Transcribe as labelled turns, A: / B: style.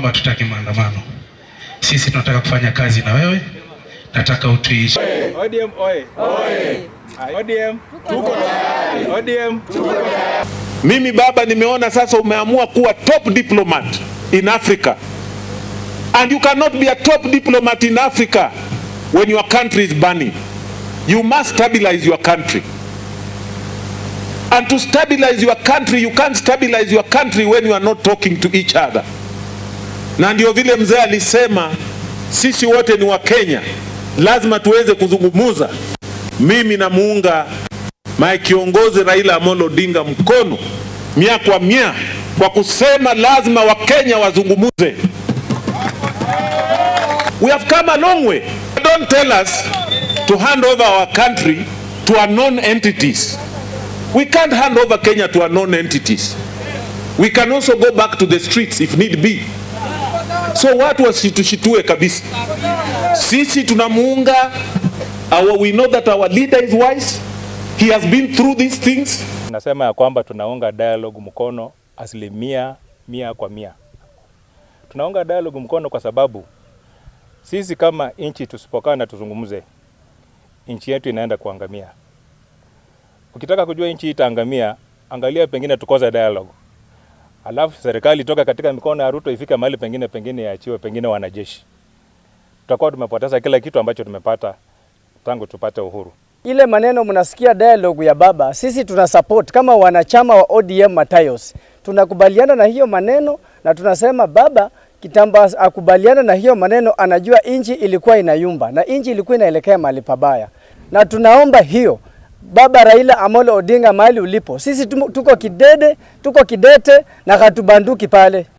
A: kwamba tutaki maandamano. Sisi tunataka kufanya kazi na wewe, nataka utuishi.
B: ODM oye. ODM tuko tayari. ODM tuko tayari.
C: Mimi baba, nimeona sasa umeamua kuwa top diplomat in Africa. And you cannot be a top diplomat in Africa when your country is burning. You must stabilize your country. And to stabilize your country, you can't stabilize your country when you are not talking to each other. Na ndio vile mzee alisema sisi wote ni Wakenya, lazima tuweze kuzungumuza. Mimi namuunga mae kiongozi Raila Amolo Odinga mkono mia kwa mia kwa kusema lazima Wakenya wazungumuze. We have come a long way. Don't tell us to hand over our country to unknown entities. We can't hand over Kenya to unknown entities. We can also go back to the streets if need be. So watu wasitushitue kabisa. Sisi tunamuunga our, we know that our leader is wise. He has been through these things.
B: Nasema ya kwamba tunaunga dialogue mkono asilimia mia kwa mia. Tunaunga dialogue mkono kwa sababu sisi kama nchi tusipokaa na tuzungumze, nchi yetu inaenda kuangamia. Ukitaka kujua nchi itaangamia, angalia pengine tukoze dialogue, alafu serikali itoka katika mikono ya Ruto ifike mahali pengine pengine yaachiwe pengine wanajeshi, tutakuwa tumepoteza kila kitu ambacho tumepata tangu tupate uhuru.
D: Ile maneno mnasikia dialogue ya baba, sisi tuna support kama wanachama wa ODM Matayos, tunakubaliana na hiyo maneno na tunasema baba kitambo akubaliana na hiyo maneno, anajua inchi ilikuwa inayumba na inchi ilikuwa inaelekea mahali pabaya, na tunaomba hiyo baba Raila Amolo Odinga, mahali ulipo, sisi tuko kidede, tuko kidete na hatubanduki pale.